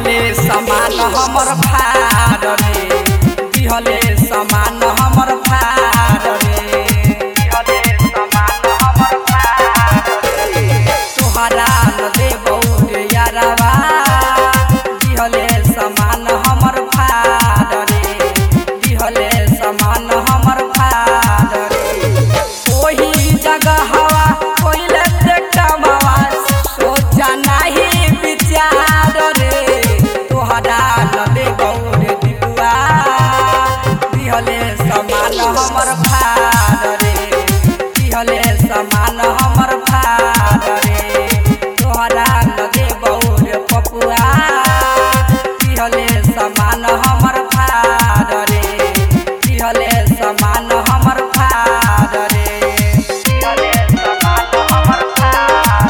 दिहले समान हमर भार रे दिहले समान हमर भार रे दिहले समान हमर भार रे तोहरा न देबौ रे यारवा दिहले समान हमर भार रे दिहले समान हमर भार रे ओही जगह हवा कोइले देखवा सोचा नाही विचार रे तोहरा न देबौ रे दिपुआ दिहले समान हमर भार रे दिहले समान हमर भार रे तोहरा न देबौ रे पपुआ दिहले समान हमर भार रे दिहले समान हमर भार रे दिहले समान हमर भार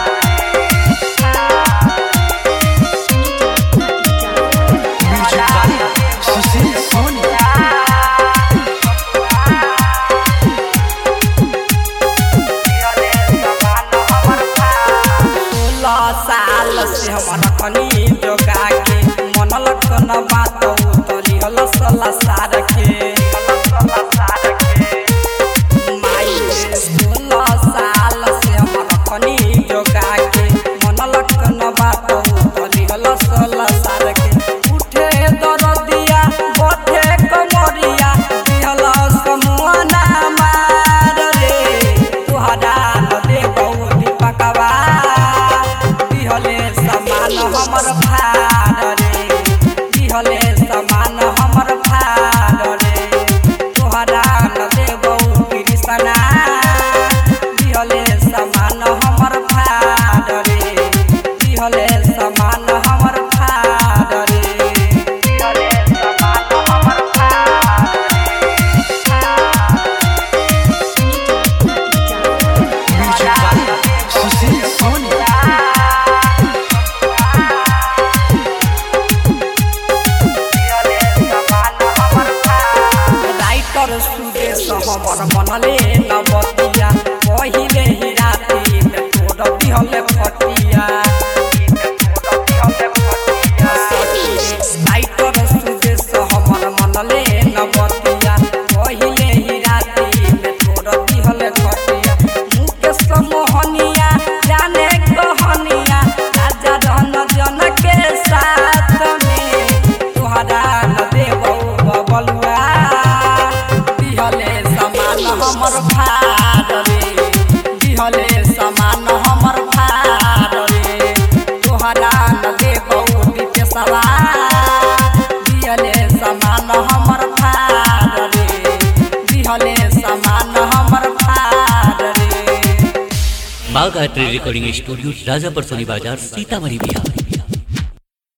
म्यूजिक बाय सुशील सोनी सोलह साल से हम रखनी जोगा के मन लखन बात उतरी हल सला सार के माई रे, सोलह साल से हम रखनी जोगा के मन लखन बात उतरी हल सला सार के उठे दरदिया बठे कमरिया दिहल समुआना मार रे तुहरा न देबौ दीपकवा दिहले समान हमर भार रे दिहले समान हमर भार रे तोहरा न देबौ कृष्णा दिहले समान हमर भार रे दिहले समान हमर भार रे दिहले समान हमर भार music by Sushil Soni writer Sudesh हमर मनले नवतिया पहिले ही राति में तोड़ दिहले फटिया राइटर सुदेश हमर मनले नवतिया पहिले ही राति में तोड़ दिहले फटिया मुकेश मोहनिया जाने कहनिया राजा रहन जन के साथ में तोहरा न देबौ बबलुआ दिहले समान हमर भार रे दिहले समान हमर भार रे तोहरा न देबौ विपेशवा दिहले समान हमर भार रे दिहले समान हमर भार रे बाघ art recording studio Rajapar Soni बाजार सीतामढ़ी बिहार